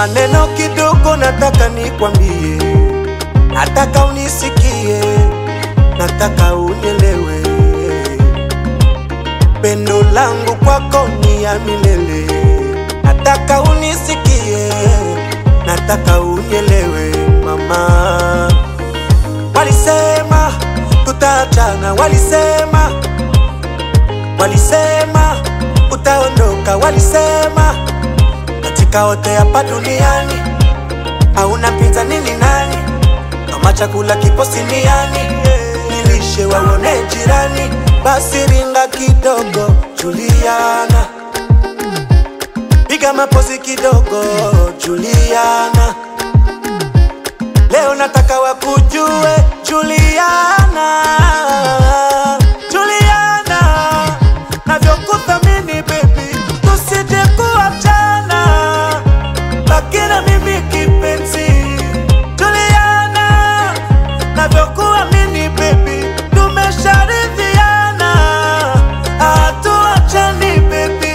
maneno kidogo nataka nikwambie, nataka unisikie, nataka unielewe. Pendo langu kwako ni ya milele, nataka unisikie, nataka unielewe mama. Walisema tutaachana, walisema, walisema utaondoka, walisema katika wote hapa duniani hauna pinzani ni nani? Kama chakula kipo siniani, nilishe waone jirani. Basi ringa kidogo, Juliana, piga mapozi kidogo, Juliana. Leo nataka wakujue Juliana, Juliana, navyokuthamini baby, tusije kuachana, baki na mimi kipenzi. Juliana, navyokuamini baby, tumesharidhiana, hatuachani baby.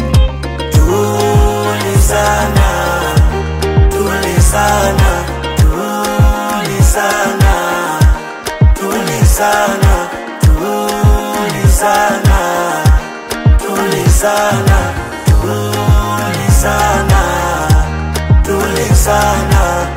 Tulizana, tulizana, tulizana, tulizana, tulizana, tulizana, tulizana, tulizana.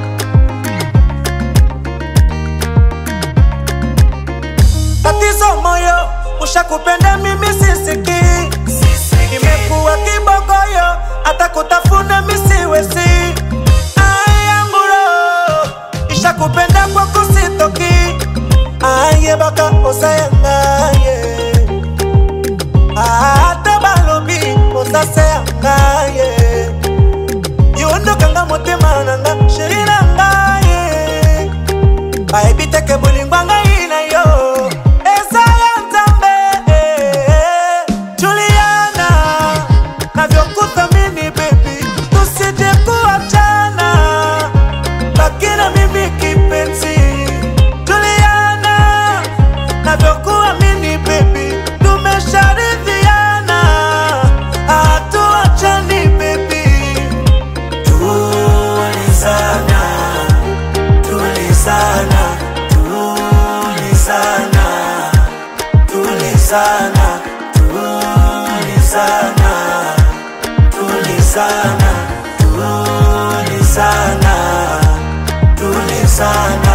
Tatizo moyo, ushakupenda mimi sisiki, imekuwa kibogoyo, hata kutafuna misiwezi. Ayamburo, ishakupenda kwa kusitoki, aye baka osayangaye, ata balobi osaseyangaye, yondokanga motema nanga sheri nangaye bayebi teke bolingo ngai na yo eza ya nzambe juliana navyokuthamini bebi tusije kuachana baki na mimi kipenzi juliana navyokuamini bebi tumesharidhiana hatuachani bebi tulizana tulizana tulizana tulizana tulizana tulizana tulizana tulizana